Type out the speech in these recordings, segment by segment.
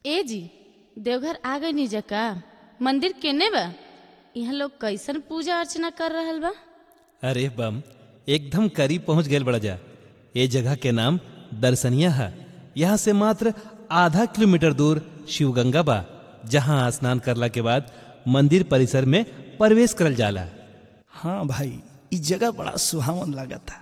ए जी देवघर आ गई नी जका मंदिर केने बा यहाँ लोग कैसन पूजा अर्चना कर रहल बा अरे बम एकदम करीब पहुंच गए बड़ा जा ये जगह के नाम दर्शनिया है यहाँ से मात्र आधा किलोमीटर दूर शिवगंगा बा जहाँ स्नान करला के बाद मंदिर परिसर में प्रवेश करल जाला हाँ भाई ई जगह बड़ा सुहावन लागता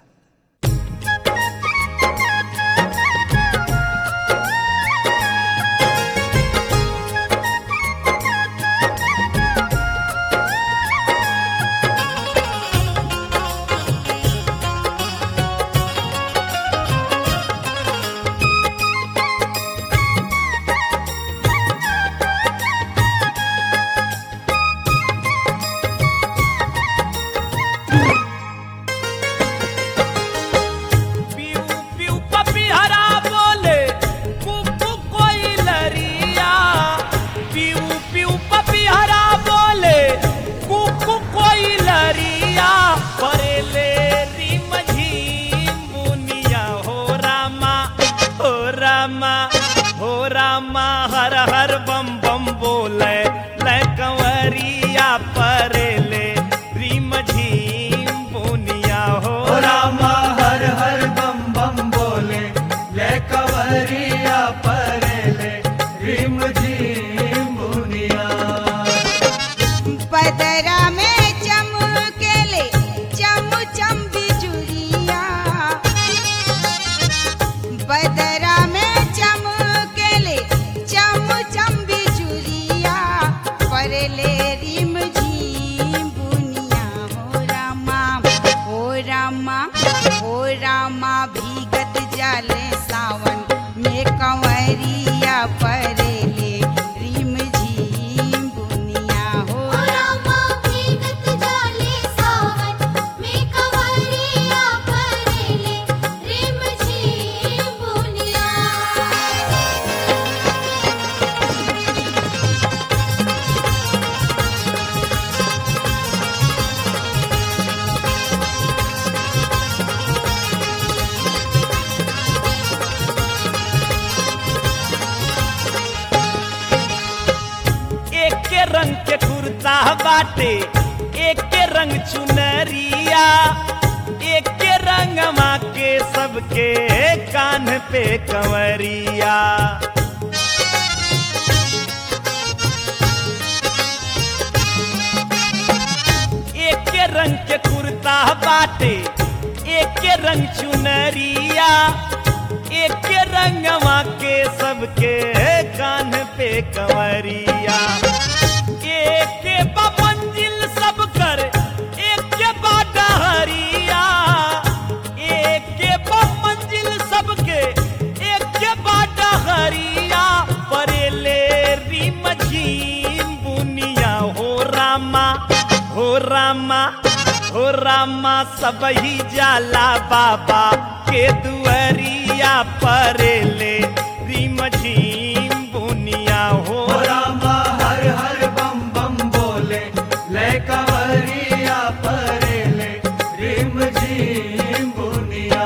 पीऊ पीऊ पपीहरा बोले कुकु कोई लरिया पीऊ पीऊ पपीहरा बोले कुकु कोई लरिया परेले रिम झीम बुनिया हो रामा हो रामा हो रामा हर हर बम बम बोले ले कंवरिया परेले रिम झीम बुनिया हो रामा हर हर बम बम बोले ले कंवरिया परेले रिम झीम बुनिया पदरा में चमकेले चम चम बिजुरिया पदरा में चमकेले चम चम बिजुरिया परले रिम झीम बुनिया हो रामा हो रामा हो रामा भीगत जाले सावन में कंवरिया परेले रिम झीम बुनिया हो रामा भीगत जाले सावन में कंवरिया परेले रिम झिम बुनिया एक के रंग के कुर्ता बाटे एक के रंग चुनरिया एक के रंग माँ के सबके कान पे कंवरिया एक के रंग के कुर्ता बाटे एक के रंग चुनरिया एक के रंगवा के सबके कान पे कंवरिया एक के बा मंजिल सब कर एक के बा डहरिया एक के बा मंजिल सबके एक के बा डहरिया परेले रिम झीम बुनिया हो रामा हो रामा हो रामा सब ही जाला बाबा के दुअरिया परेले रिम झीम बुनिया हो रामा हर हर बम बम बोले ले कंवरिया परेले रिम झीम बुनिया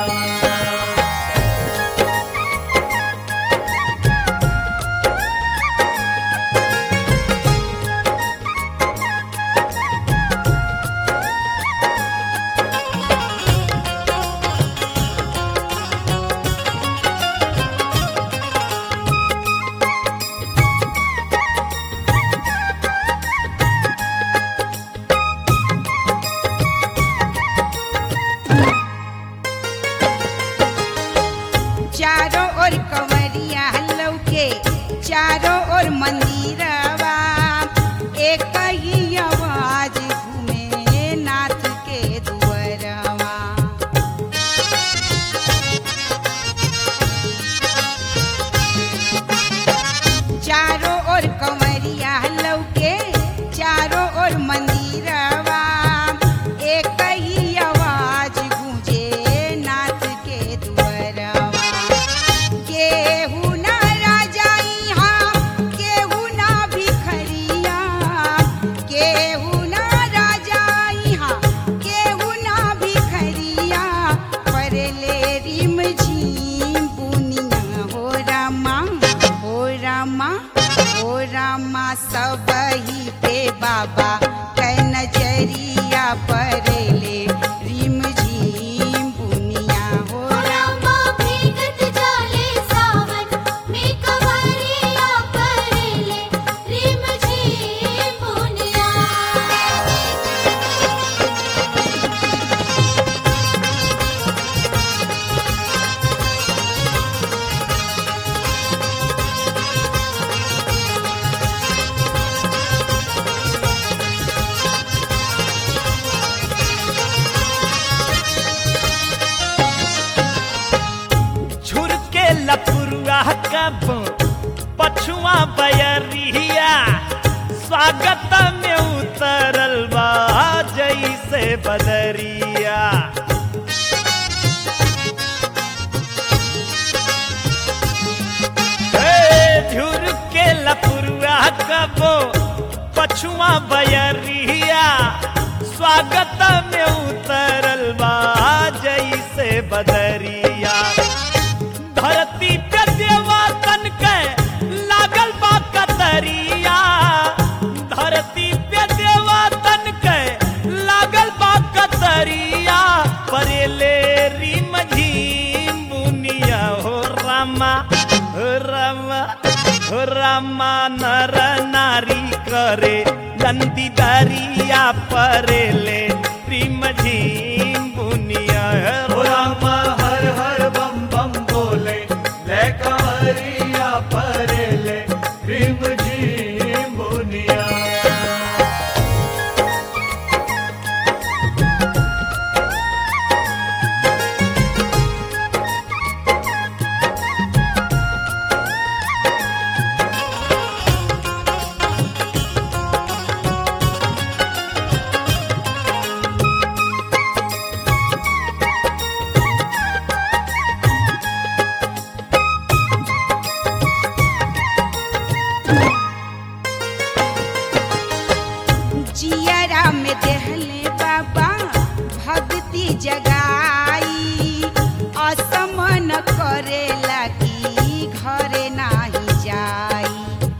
रामा ओ रामा सबही पे बाबा कै नजरिया परेले रिम झिम बुनिया हो रामा भीगत जाले सावन में कवरिया परेले रिम झिम बुनिया झुरके लपुरुआ कब पछुआ बयरिया स्वागत में उतरल बा जैसे बदरिया हे, झुरके लपुरुआ कब पछुआ बयरिया स्वागत में उतरल बा जैसे बदरिया धरती पे देवतन के लागल बा कतरिया धरती पे देवतन के लागल बा कतरिया परेले रिम झिम बुनिया हो रामा हो रामा हो रामा नर नारी करे नंदी दरिया परेले रिम झिम बुनिया हो रामा हर हर बम बम बोले ले कंवरिया परेले रिम झिम बुनिया जियरा में देहले बाबा भक्ति जगाई असमन करे लगी घरे नाही जाई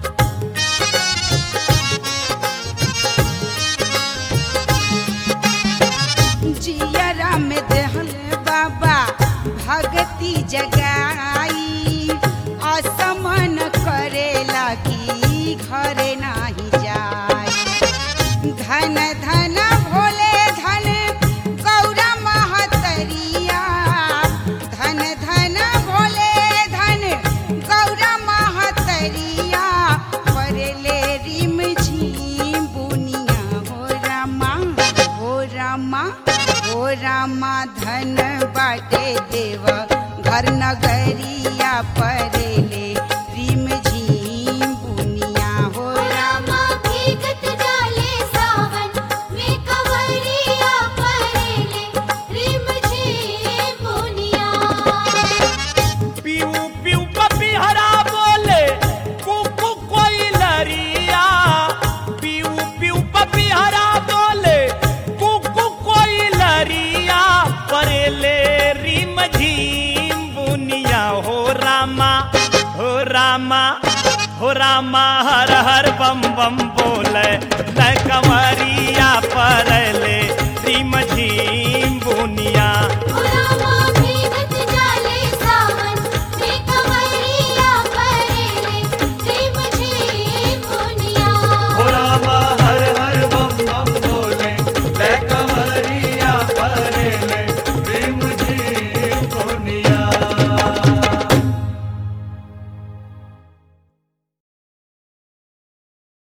जियरा में देहले बाबा भक्ति जगाई असमन करे लगी घरे नाही जाई धन धन भोले धन गौरा महतरिया धन धन भोले धन गौरा महतरिया परेले रिम झिम बुनिया हो रामा हो रामा हो रामा धन बाटे देव घर नगरिया परेले रिम झिम बुनिया हो रामा भीगत जाले सावन में कवरिया परेले रिम झिम बुनिया पीऊ पीऊ पपीहरा बोले कुकु कोई लरिया पीऊ पीऊ पपीहरा बोले कुकु कोई लरिया परेले रिम झिम बुनिया हो रामा हो रामा हो रामा हर हर बम बम बोले न कंवरिया परले